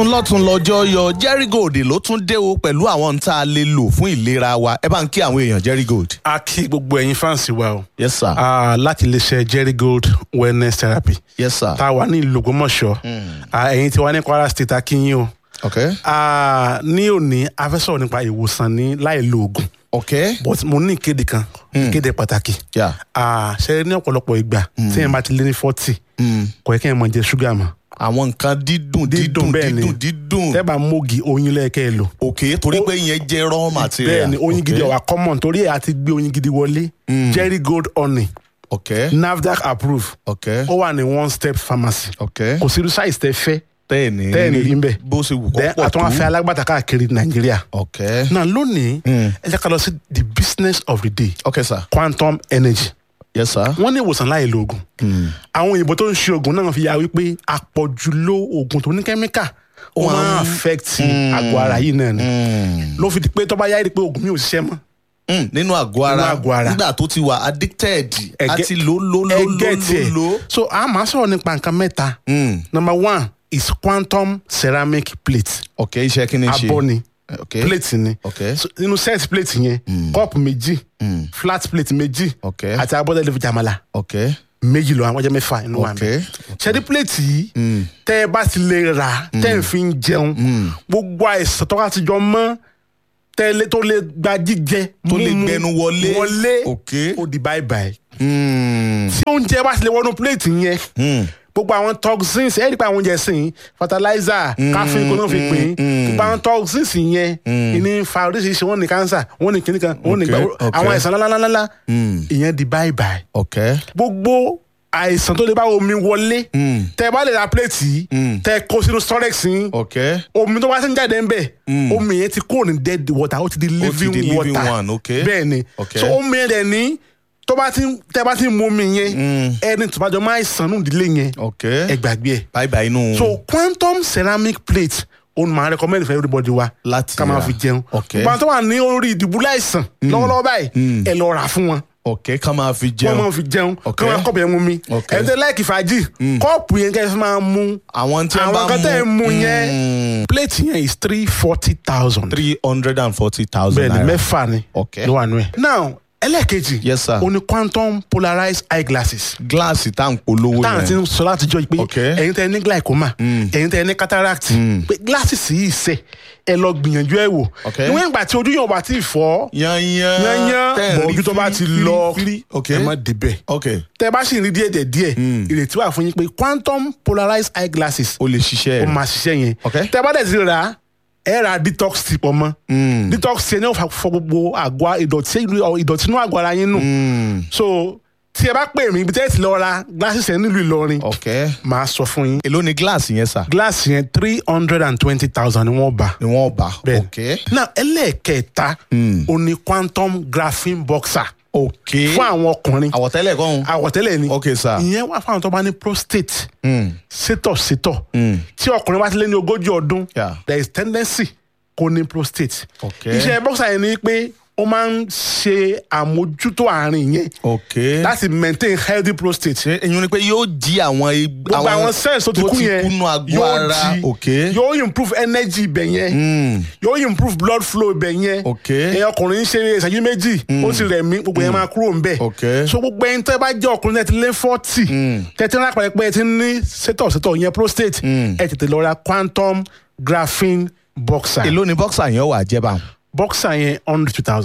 lọ́tún lọ́jọ́ yọ Jerry Gold ló tún dé o pẹ̀lú àwọn tá a lè lò fún ìlera wa ẹ bá ń kí àwọn èèyàn Jerry Gold. a kí gbogbo ẹ̀yin fáǹsì wa o yes sir Ah, láti iléeṣẹ́ Jerry Gold wellness therapy yes sir tá a wà ní ìlú Ògbómọ̀ṣọ́ Ah, ẹ̀yin tí wà ní Kwara state a kí yín o ok Ah, ní òní a fẹ́ sọ̀rọ̀ nípa ìwòsàn ní láì lo oògùn ok but mo ní ìkéde kan ìkéde pàtàkì yeah. Ah, ṣe ní ọ̀pọ̀lọpọ̀ ìgbà tí yẹn bá ti lé ní forty kò yẹ kí yẹn máa jẹ ṣúgà mọ́ àwọn nǹkan dídùn dídùn Dídùn bẹ́ẹ̀ ni. dídùn dídùn tẹ́ bá mógi oyin lẹ́ẹ̀kẹ́ ẹ lò ok torí pé ìyẹn jẹ́ raw material bẹ́ẹ̀ ni oyin Ok. gidi ọ̀wà common torí ẹ̀ àti gbé oyin gidi wọlé Jerry Gold honey ok NAFDAC approve ok ó wà ní one step pharmacy ok kò sí irú size tẹ́ fẹ́ tẹ́ẹ̀ni tẹ́ẹ̀ni rí ń bẹ̀. bó ṣe wù kó then pọ̀ àtúnwá fẹ́ tó alágbàtà káàkiri nàìjíríà. ok náà lónìí ẹ jẹ́ ká lọ sí the business of the day ok sir quantum energy. yes sir wọ́n ní ìwòsàn láì lo oògùn. àwọn òyìnbó tó ń ṣe oògùn náà fi yà wípé àpọ̀jù lo oògùn tó ní kẹ́míkà ó máa ń affect àgọ́ ara yìí náà ni. ló fi di pé tó bá yá rí pé oògùn mi ò ṣiṣẹ́ mọ́. Mm, nínú àgọ́ ara Nínú àgọ́ ara. nígbà tó ti wà addicted Ẹgẹ- àti lò lò lò ẹ lò get lò it. lò. so a máa sọ̀rọ̀ nípa nǹkan mẹ́ta. Mm, number one is quantum ceramic plate. ok iṣẹ́ kí ni ṣe abọ́ ni ok plate ni. ok So, nínú set plate yẹn cup méjì flat plate méjì ok àti abọ́dẹ̀ lè fi jàmàlà ok méjì lọ àwọn ọjọ́ mẹ́fà inú wa ok mi. ṣẹ́ni plate yìí tẹ́ ẹ bá ti lè rà tẹ́ ẹ fi ń jẹun gbogbo àìsàn tó bá ti jọ mọ́ tẹ́lẹ̀ tó lè gba jíjẹ tó lè mímu, gbẹnu wọlé wọlé ok ó di bye bye. Mm, tí oúnjẹ bá ti lè wọnú plate yẹn mm, gbogbo àwọn toxins ẹ rí pé àwọn oúnjẹ sìn fertilizer káfíń kò náà fi pín gbogbo àwọn toxins yẹn ìní fa oríṣiríṣi wọn ní cancer wọn ní kíníkan wọn ní Okay, gbà okay. àwọn àìsàn ńláńláńlá mm, ìyẹn di bye bye ok gbogbo àìsàn tó lè bá omi wọlé Mm. tẹ bá lè ra plate yìí tẹ kó sínú storage yìí ok omi tó bá ti ń jáde ń bẹ omi yẹn ti kúrò ní dead water ó ti di living di living water one, okay. bẹ́ẹ̀ ni Okay. so omi yẹn dẹ̀ ní tó bá ti tẹ bá ti mu omi yẹn ẹni tó bá jọ máa ṣàn nù ìdílé yẹn ok ẹ gbàgbé ẹ bye bye inú so quantum ceramic plate òun máa recommend for everybody wa Láti ká máa rà. fi jẹun Okay. gbọ́n tó wà ní orí ìdìbúlẹ̀ àìsàn lọ́wọ́lọ́wọ́ báyìí ẹ lọ rà fún wọn ok ká máa fi wọ́n jẹun máa fi jẹun kí Okay. wọ́n kọ́ọ̀pù yẹn mú mi Okay. ẹ̀ ń tẹ́ láìkì fàájì kọ́ọ̀pù yẹn kẹ́ ẹ fi máa mú àwọn tí wọ́n bá àwọn kan tẹ́ ẹ mú yẹn Mm, plate yẹn is three forty thousand three hundred and forty thousand bẹ́ẹ̀ ni naira mẹ́fà ni Okay. ló wà nù ẹ̀. now ẹlẹ́ẹ̀kejì Yes, sir. o ní quantum polarized eyeglasses gíláàsì tá à ń polówó táwọn ti yẹn ń sọ látijọ́ pé Okay. ẹ̀yin tẹ́ ẹ ní glaucoma ẹ̀yin tẹ́ ẹ ní cataract pé glasses yìí sẹ̀ ẹ lọ gbìyànjú ẹ wò Okay. níwọ̀n ìgbà tí ojú yóò bá ti fọ́ yanyan yányán tẹ́ ẹ̀ bọ̀ rí ojú tó bá ti fírí, lọ fírí, ok ẹ má débẹ̀ ok tẹ́ bá sì rí díẹ̀ díẹ̀ díẹ̀ ìrètí wà fún yín pé quantum polarized eyeglasses o lè ṣiṣẹ́ ó ẹ̀ máa ṣiṣẹ́ yẹn Okay. tẹ́ bá dẹ̀ ti rà á ẹ ra detox tip ọmọ detox yẹn ní ó fa- fọ gbogbo àgọ́ ìdọ̀tí ìdọ̀tí inú àgọ́ ara yín nù so tí ẹ bá pè mí ibi tẹ́ ẹ ti lọ ra glasses yẹn nílùú Ìlọrin ok màá sọ fún yín èló ni gíláàsì yẹn sà glass yẹn three hundred and twenty thousand ni wọ́n bá ni wọ́n bá bẹ́ẹ̀ ok now ẹlẹ́ẹ̀kẹta ó ní quantum graphene boxer ok fún àwọn ọkùnrin àwọ̀tẹ́lẹ̀ kan àwọ̀tẹ́lẹ̀ ni ok sir ìyẹn wà fún àwọn tó bá ní prostate sétọ̀ sétọ̀ tí ọkùnrin bá ti lé ní ogójì ọdún Yeah. there is tendency kó ní prostate Okay. iṣẹ́ boxer yẹn ni pé ó máa ń ṣe àmójútó àárín yẹn ok láti maintain healthy prostate ṣe èyí ni pé yóò jí àwọn ig- gbogbo àwọn cells tó ti kú yẹn kúnú àgọ́ yóò ara jí ok yóò improve energy ibẹ̀ yẹn yóò improve blood flow ibẹ̀ yẹn Ok. ẹ̀yin ọkùnrin ń ṣe ìṣẹ́jú méjì ó sì rẹ̀ mí gbogbo yẹn máa kúrò ńbẹ̀ Ok. so gbogbo ẹni tẹ́ bá jẹ́ ọkùnrin tẹ́ ti lé forty tẹ́tí ńlá pẹ̀lẹ́ pé ẹ ti ní sétọ̀ sétọ̀ yẹn prostate ẹ tètè lọ ra quantum graphene boxer èló ni bọ́ksà yẹn wà jẹ́ báwọn. boxer yẹn hundred two thousand.